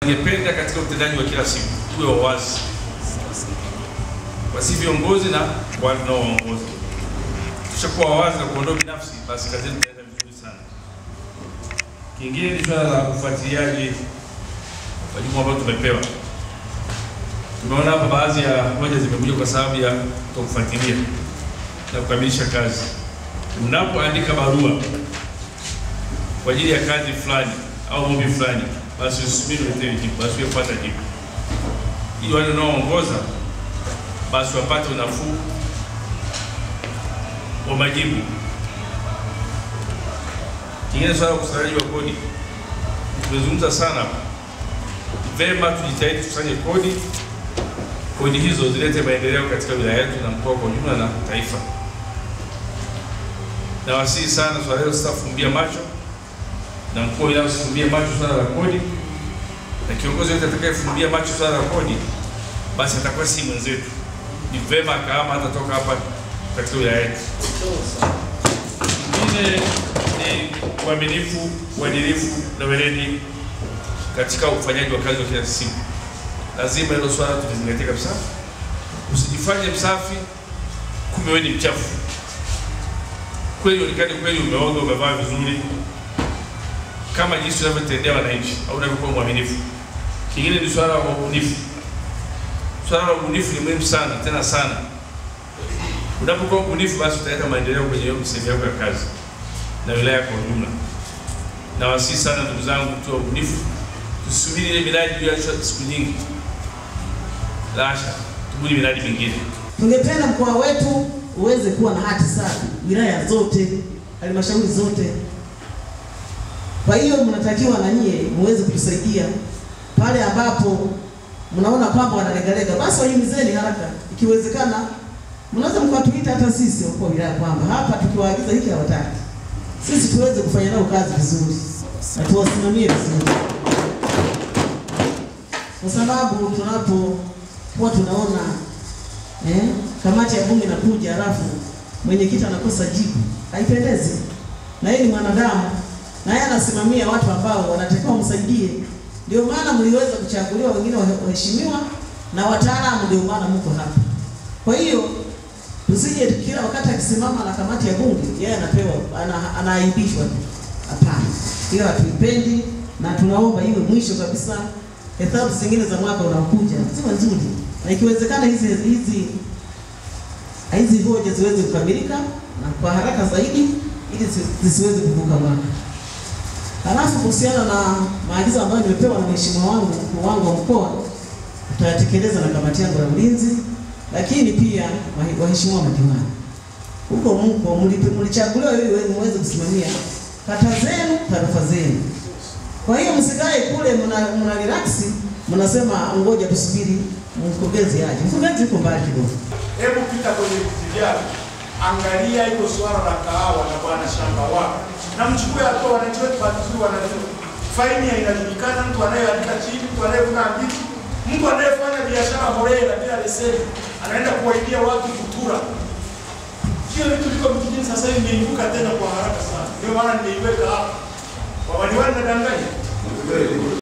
Ningependa katika utendaji wa kila siku tuwe wawazi kwa si viongozi na wale tunaowaongoza. Tushakuwa wawazi na kuondoa binafsi, basi kazi yetu itaenda vizuri sana. Kingine ni swala la ufuatiliaji wa jukumu ambalo tumepewa. Tumeona hapa baadhi ya hoja zimekuja kwa sababu ya kutokufuatilia na kukamilisha kazi. Unapoandika barua kwa ajili ya kazi fulani au ombi fulani, basi usubiri uletewe jibu, basi ufuata jibu, ili wale unaoongoza basi wapate unafuu wa majibu. Kingine swala la ukusanyaji wa kodi, tumezungumza sana. Vema, tujitahidi tukusanye kodi, kodi hizo zilete maendeleo katika wilaya yetu na mkoa kwa ujumla na taifa. Nawasihi sana swala hilo sitafumbia macho, na mkuu wa wilaya usifumbie macho swala la kodi, na kiongozi yote atakayefumbia macho swala la kodi, basi atakuwa si mwenzetu. Ni vema akahama hatatoka hapa katika wilaya yetu. Ingine ni uaminifu, uadilifu na weledi katika ufanyaji wa kazi wa kila siku. Lazima hilo swala tulizingatia kabisa. Usijifanye msafi kumbe wewe ni mchafu. Kweli onekane kweli umeoga, umevaa vizuri, kama jinsi unavyotendea wananchi au unavyokuwa mwaminifu. Kingine ni swala la ubunifu. Swala la ubunifu ni muhimu sana tena sana. Unapokuwa mbunifu, basi utaleta maendeleo kwenye hiyo sehemu yako ya kazi na wilaya kwa ujumla. Nawasihi sana ndugu zangu, tuwe wabunifu, tusubiri ile miradi iliyoachwa siku nyingi. Lasha, tubuni miradi mingine. Tungependa mkoa wetu uweze kuwa na hati safi, wilaya zote, halmashauri zote. Kwa hiyo mnatakiwa na nyie muweze kutusaidia pale ambapo mnaona kwamba wanalegalega, basi wahimizeni haraka, ikiwezekana mnaweza mkatuita hata sisi wakuu wa wilaya kwamba hapa tukiwaagiza hiki hawataki, sisi tuweze kufanya nao kazi vizuri na tuwasimamie vizuri, kwa sababu tunapokuwa tunaona eh, kamati ya bunge inakuja halafu mwenyekiti anakosa jibu, haipendezi. Na yeye ni mwanadamu, na yeye anasimamia watu ambao wanatakiwa msaidie. Ndio maana mliweza kuchaguliwa, wengine waheshimiwa na wataalamu, ndio maana mko hapa. Kwa hiyo tusije kila wakati akisimama na kamati ya bunge yeye anapewa ana, anaaibishwa tu. Hapana, hiyo hatuipendi na tunaomba iwe mwisho kabisa. Hesabu zingine za mwaka unaokuja ziwe nzuri, na ikiwezekana hizi hizi hizi hoja ziweze kukamilika na kwa haraka zaidi, ili zisiweze kuvuka mwaka. Halafu kuhusiana na maagizo ambayo nimepewa na mheshimiwa wangu mkuu wangu wa mkoa, tutayatekeleza na kamati yangu ya ulinzi lakini pia waheshimiwa madiwani, huko mko mlichaguliwa ili muweze kusimamia kata zenu, tarafa zenu. Kwa hiyo msikae kule mna, mna relax mnasema ngoja tusubiri mkurugenzi aje. Mkurugenzi yuko mbali kidogo. Hebu pita kwenye viti vyako, angalia hilo swala la kahawa na bwana shamba wako, na mchukue hatua. Wananchi wetu vizuri wanajua faini inajulikana, mtu anayeandika chini, mtu anayevuna mbichi mtu anayefanya biashara holela bila leseni anaenda kuwaidia watu kutura. Hiyo vitu viko vijijini sasa hivi imeibuka tena kwa haraka sana, ndio maana nimeiweka hapa. Wawaniwani nadanganya